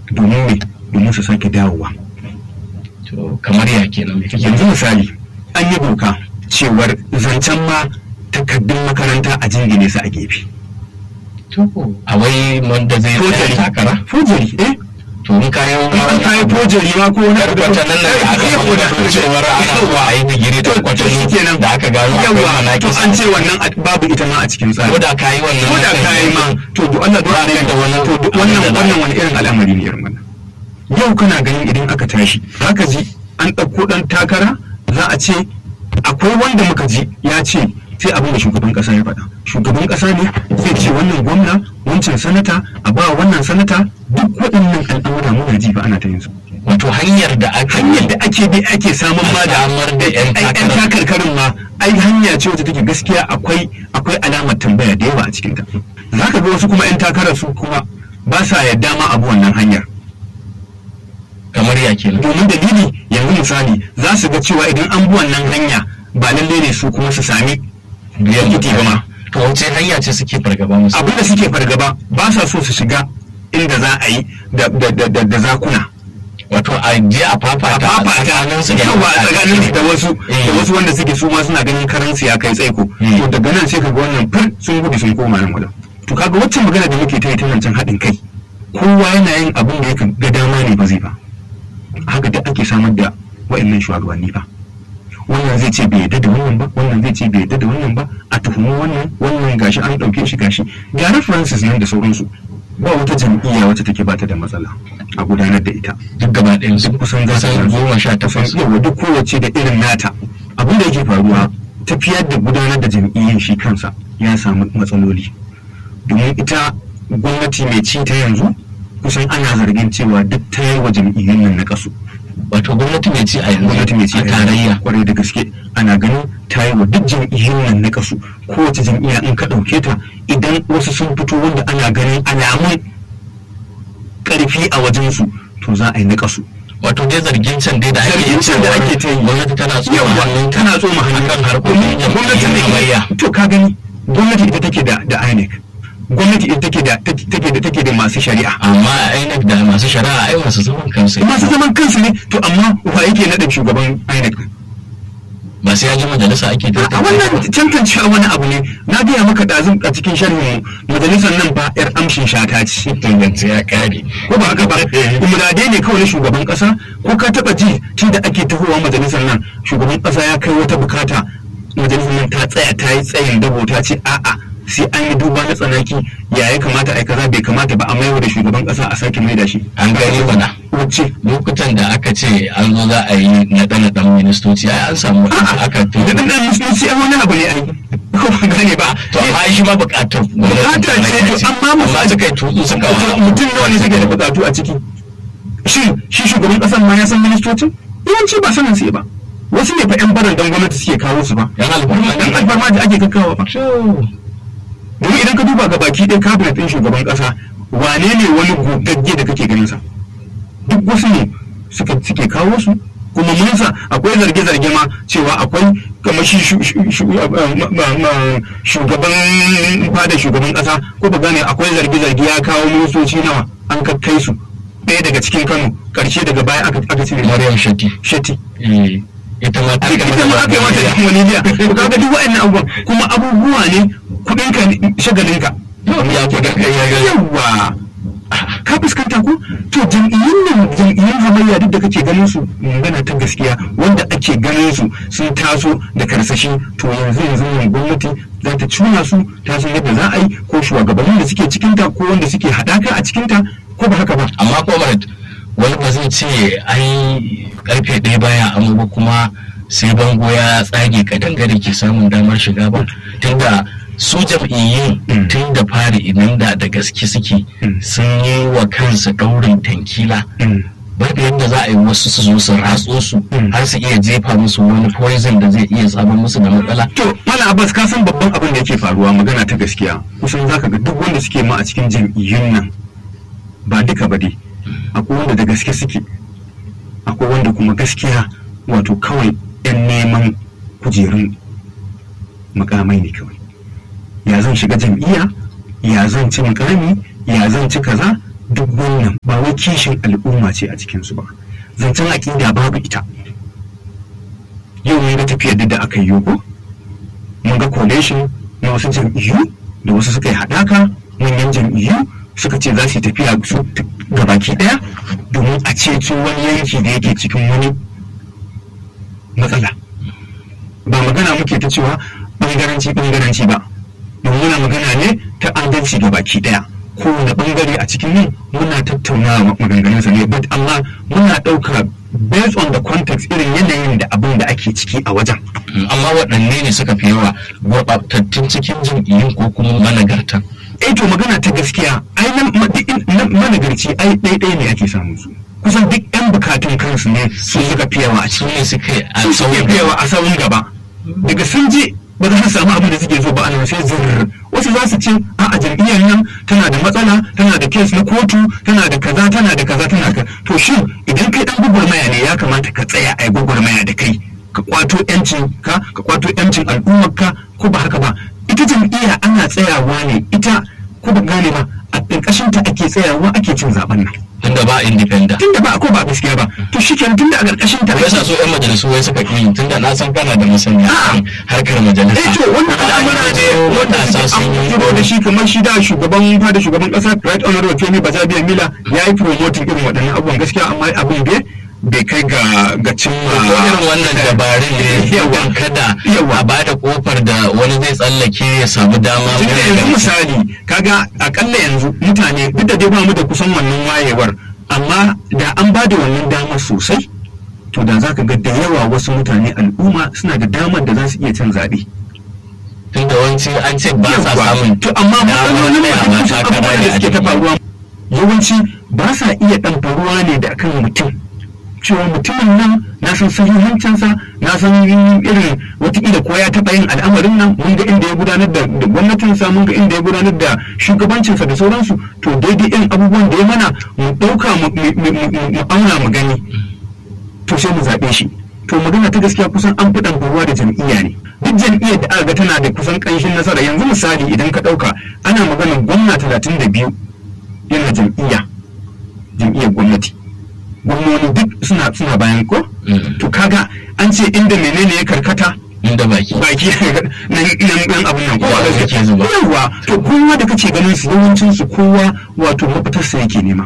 domin me domin su sake dawowa to kamar ya kenan me kake yanzu misali an yi doka cewar zancen ma takardun makaranta a jingine su a gefe to a wai wanda zai tsaya takara fojari eh to in kayan an kayi fojari ma ko wani abu da kwatan nan da aka Yawa, faɗa cewar ana zuwa a yi digiri da to to kwatan shikenan da aka gano akwai yawa to manakisa an ce wannan a- babu ita ma a cikin tsari ko da ka yi wannan ko da kayi ma to duk Allah duk Ba ka da wani to duk abin wannan da za a wannan yi. wani irin al'amari ne irin wannan yau kana ganin idan aka tashi haka ji an ɗauko ɗan takara za a ce akwai wanda muka ji ya ce sai abin da shugaban ƙasa ya faɗa shugaban ƙasa ne zai ce wannan gwamna wancan sanata a ba wannan sanata duk waɗannan al'amura muna ji ba ana ta yin su wato hanyar da aka hanyar da ake bi ake samun ma da samar da yan ai yan takara takarkarin ma ai hanya ce wacce take gaskiya akwai akwai alamar tambaya da yawa a cikin ta zaka ga wasu kuma yan takarar su kuma ba sa yadda ma abu wannan hanyar kamar ya kenan domin dalili yanzu misali za su ga cewa idan an bi wannan hanya ba lalle ne su kuma su sami biyan tikiti ba ma to wace hanya ce suke fargaba musu abin da suke fargaba ba sa so su shiga inda za a yi da da da da- da zakuna wato a je a a fafata fafata tsakanin su da yawa a tsakanin su da wasu Eh. da wasu wanda suke su ma suna ganin karansu ya kai tsaiko Mm. to daga nan sai kaga wannan fir sun gudu sun koma nan wajen to kaga waccan magana da muke ta yi ta zancen haɗin kai kowa yana yin abin da ya ga dama ne ba zai ba haka da ake samar da wa'annan shugabanni ba wannan zai ce bai yadda da wannan ba wannan zai ce bai yadda da wannan ba a tuhumi wannan wannan gashi an ɗauke shi gashi ga references nan da sauransu ba wata jam'iyya wacce take bata da matsala a gudanar da ita duk gaba ɗayan su kusan za kusan su goma sha takwas yawa duk kowace da irin nata abin da yake faruwa tafiyar da gudanar da jam'iyyar shi kansa ya samu matsaloli domin ita gwamnati mai ci ta yanzu kusan ana zargin cewa duk ta yi wa jam'iyyun nan na kasu wato gwamnati mai ci a yanzu gwamnati mai ci a tarayya kwarai da gaske ana ganin ta yi wa duk jam'iyyun nan na kasu kowace jam'iyya in ka ɗauke ta idan wasu sun fito wanda ana ganin alamun ƙarfi a wajensu to za a yi na kasu wato dai zargin can dai da ake zargin can da ake ta yi gwamnati tana tsoma yawa hannun tana tsoma hannun akan harkokin gwamnati jam'iyyar ne hamayya to ka gani gwamnati ita take da da INEC gwamnati ita take da take da take da masu shari'a amma INEC da masu shari'a ai masu zaman kansu masu zaman kansu ne to amma wa yake nada shugaban INEC ba sai ya ji majalisa ake a wannan tantancewa wani abu ne na gaya maka ɗazun a cikin sharhin majalisar nan ba yar amshin shata ce tangance ya kare ko ba haka ba muradai ne kawai na shugaban kasa ko ka taba ji tun da ake tahowa majalisar nan shugaban kasa ya kai wata bukata majalisar nan ta tsaya ta yi tsayin dabo ta ce a'a sai an yi duba na tsanaki ya ya kamata ai kaza bai kamata ba a maiwa da shugaban kasa a sake mai da shi an gani mana wacce lokutan da aka ce an zo za a yi naɗe naɗen ministoci ai an samu waɗanda aka da dan dan musulunci ai wani abu ne ai ko ba gane ba to amma shi ma buƙatar bukata ce to amma amma suka yi tutsu suka wa mutum nawa ne suke da bukatu a ciki shin shi shugaban kasan ma ya san ministocin yawanci ba sanin sai ba wasu ne fa yan baran dan gwamnati suke kawo su ba yan alfarma dan alfarma da ake kakkawa ba domin idan ka duba ga baki ɗaya cabinet ɗin shugaban ƙasa wane ne wani gogagge da kake ganin sa duk wasu ne suka suke kawo su kuma mun sa akwai zarge-zarge ma cewa akwai kamar shi shu- shu- shu- ma- ma- ma- shugaban fada shugaban ƙasa ko ba gane akwai zarge-zarge ya kawo ministoci nawa an kakkai su ɗaya daga cikin kano ƙarshe daga baya aka aka cire Maryam Shati sheti eh, ita ma ta ita ma aka yi mata da wani biya to kaga duk wa'annan abubuwan kuma abubuwa ne kudin ka ne shagalin ka ya kudin kai ya ga yawa ka fuskanta ko to jam'iyyun nan jam'iyyun hamayya duk da kake ganin su magana ta gaskiya wanda ake ganin su sun taso da karsashi to yanzu yanzu nan gwamnati za ta cuna su ta san yadda za a yi ko shugabannin da suke cikinta ko wanda suke haɗaka a cikinta ko ba haka ba amma comrade wani ba zai ce ai karfe ɗaya baya amma ba kuma sai bango ya tsage kadangare ke samun damar shiga ba tunda su jam'iyyun Mm. tun da fari idan da da gaske suke Mm. sun yi wa kansu ɗaurin tankila Mm. babu yadda za a yi wasu su zo su ratso su Mm. har su iya jefa musu wani poison da zai iya samun musu da matsala To, Mala Abbas ka san babban abin da yake faruwa magana ta gaskiya. Kusan zaka ga duk wanda suke ma a cikin jam'iyyun nan ba duka ba dai. Akwai wanda da gaske suke. Akwai wanda kuma gaskiya wato kawai 'yan neman kujerun mukamai ne kawai. Ya zan shiga jam'iyya, ya zan ci mukami, ya zan ci kaza, duk wannan ba wai kishin al'umma ce a cikinsu ba zancen aƙida babu ita yau mun ga tafiyar da aka yi ko mun ga coalition na wasu jam'iyyu da wasu suka yi haɗaka manyan jam'iyyu suka ce za su yi tafiya su gabaki ɗaya domin a ceto wani yanki da yake cikin wani matsala ba magana muke ta cewa ɓangaranci ɓangaranci ba domin muna magana ne ta adalci gabaki ɗaya kowane ɓangare a cikin nan muna tattaunawa maganganunsa ne but amma muna ɗauka based on the context irin yanayin da abin da ake ciki a wajen amma waɗanne ne suka fi yawa gurɓatattun cikin jam'iyyun ko kuma managartan eh to magana ta gaskiya ai nan managarci ai ɗaiɗai ne ake samun su kusan duk yan bukatun kansu ne su suka fi yawa a su ciki ne suka yi a su suke fi yawa a sawun gaba daga sun je ba za su samu abin da suke so ba a nan sai zurr wasu za su ce a a jam'iyyar nan tana da matsala tana da kes na kotu tana da kaza tana da kaza tana ka to shin idan kai dan gwagwarmaya ne ya kamata ka tsaya a yi gwagwarmaya da kai ka kwato yancin ka ka kwato yancin al'ummar ka ko ba haka ba ita jam'iyya ana tsayawa ne ita ko ba gane ba a ƙarƙashin ta ake tsayawa ake cin zaben nan tunda ba independent tunda ba ko ba gaskiya ba to shikenan tunda a ƙarƙashin ta me yasa so yan majalisu wai suka ƙi tunda na san kana da masaniya A'a. kan harkar majalisa eh to wannan al'amura ne wanda matasa sun suke yi an da shi kamar shi da shugaban fada shugaban kasa right honorable Femi Bajabiya Mila ya yi promoting irin waɗannan abubuwan gaskiya amma abin bai bai kai ga ga cimma ko irin wannan dabarun ne Yawa. yawan kada Yawa. a bada kofar da wani zai tsallake ya samu dama tunda yanzu misali kaga akalla yanzu mutane duk da dai ba mu da kusan wannan wayewar amma da an ba da wannan damar sosai to da za ka ga da yawa wasu mutane al'umma suna da damar da za su iya cin zaɓe. tunda wanci an ce ba sa Yawwa. samun to amma damar matsalolin tsayawa masu takara abubuwan ne da a suke ta jam'iyya. faruwa yawanci ba sa iya ɗan faruwa ne da kan mutum cewa mutumin nan na san sahihancinsa na san irin watakila ko ya taɓa yin al'amarin nan mun ga inda ya gudanar da da gwamnatinsa mun ga inda ya gudanar da shugabancinsa da sauransu to daidai irin abubuwan da ya mana mu ɗauka mu mu- mu- mu- mu auna mu gani to sai mu zaɓe shi to magana ta gaskiya kusan an fi ɗanfarwa da jam'iyya ne duk jam'iyyar da aka ga tana da kusan ƙanshin nasara yanzu misali idan ka ɗauka ana magana gwamna talatin da biyu yana jam'iyya jam'iyyar gwamnati gwamnoni duk suna suna bayan ko Mm. to kaga an ce inda menene ya karkata inda baki baki nan nan nan abin nan kowa Yawa yake zuba. yawa to kowa da kace ganin su yawancin su kowa wato mafitarsa yake nema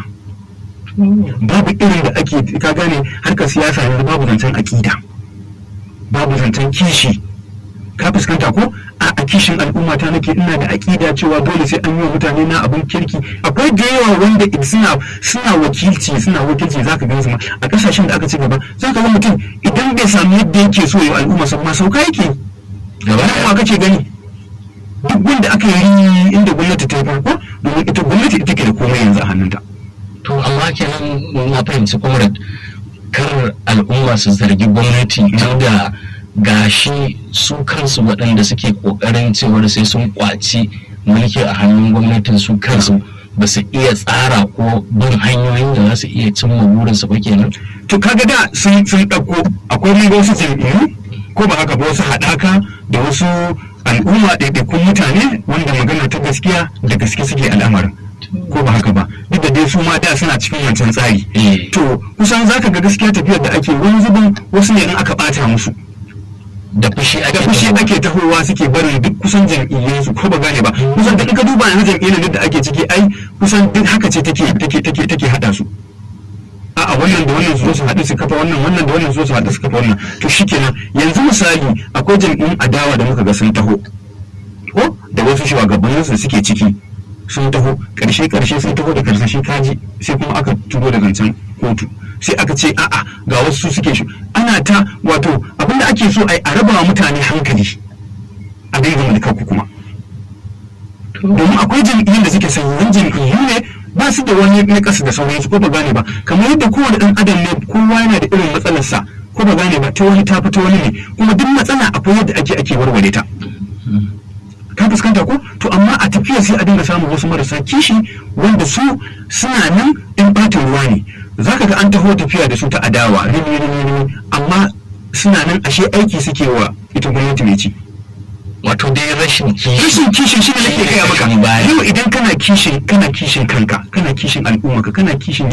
babu irin da ake ka gane harkar siyasa yanzu babu zancen akida babu zancen kishi ka fuskanta ko a a kishin al'umma ta nake ina da akida cewa dole sai an yi wa mutane na abin kirki akwai da yawa wanda id- suna suna wakilci suna wakilci zaka gan su ma a kasashen da aka ci gaba zaka ga mutum idan bai samu yadda yake so ya yi al'umma sa ma sauka yake gaba wannan ma kake gani duk wanda aka yi inda gwamnati ta yi farko domin ita gwamnati ita ke da komai yanzu a hannunta to amma kenan na fahimci comrade kar al'umma su zargi gwamnati tunda gashi su kansu waɗanda suke ƙoƙarin cewar sai sun kwaci mulki a hannun gwamnatin su kansu ba su iya tsara ko bin hanyoyin da za su iya cimma burinsu ba kenan to kaga da sun sun ɗauko akwai mun ga wasu jam'iyyu ko ba haka ba wasu haɗaka da wasu al'umma ɗaiɗaikun mutane wanda magana ta gaskiya da gaske suke al'amarin ko ba haka ba duk da dai su ma da suna cikin wancan tsari Eh. to kusan zaka ga gaskiya tafiyar da ake wani zubin wasu ne in aka ɓata musu da fushi ake da fushi tahowa. ake tahowa suke barin duk kusan jam'iyyun su ko ba gane ba kusan duk in ka duba yanzu jam'iyyar da ake ciki ai kusan duk haka ce take take take take hada su a'a wannan da wannan su zo su haɗu su kafa wannan wannan da wannan su zo su haɗu su kafa wannan to shikenan yanzu misali akwai jam'iyyun adawa da muka ga sun taho ko da wasu shugabannin su suke ciki sun taho karshe karshe sun taho da karsashe kaji sai kuma aka turo da zancen kotu sai aka ce a'a ga wasu su suke shi ana ta wato abinda ake so ai a raba wa mutane hankali a dai zama da kanku kuma domin akwai jam'iyyun da suke sanyin jam'iyyu ne ba su da wani na kasa da sauransu ko ba gane ba kamar yadda kowane dan adam ne kowa yana da irin matsalarsa ko ba gane ba ta wani ta fita wani ne kuma duk matsala akwai yadda ake ake warware ta ka fuskanta ko to amma a tafiya sai a dinga samun wasu marasa kishi wanda su suna nan in ɓatan ruwa ne zaka ga an taho tafiya da su ta adawa rini rini rini amma suna nan ashe aiki suke wa ita gwamnati mai ci wato dai rashin kishi rashin kishin shi ne nake gaya maka Kishin baya. yau idan kana kishin kana kishin kanka kana kishin al'ummarka kana kishin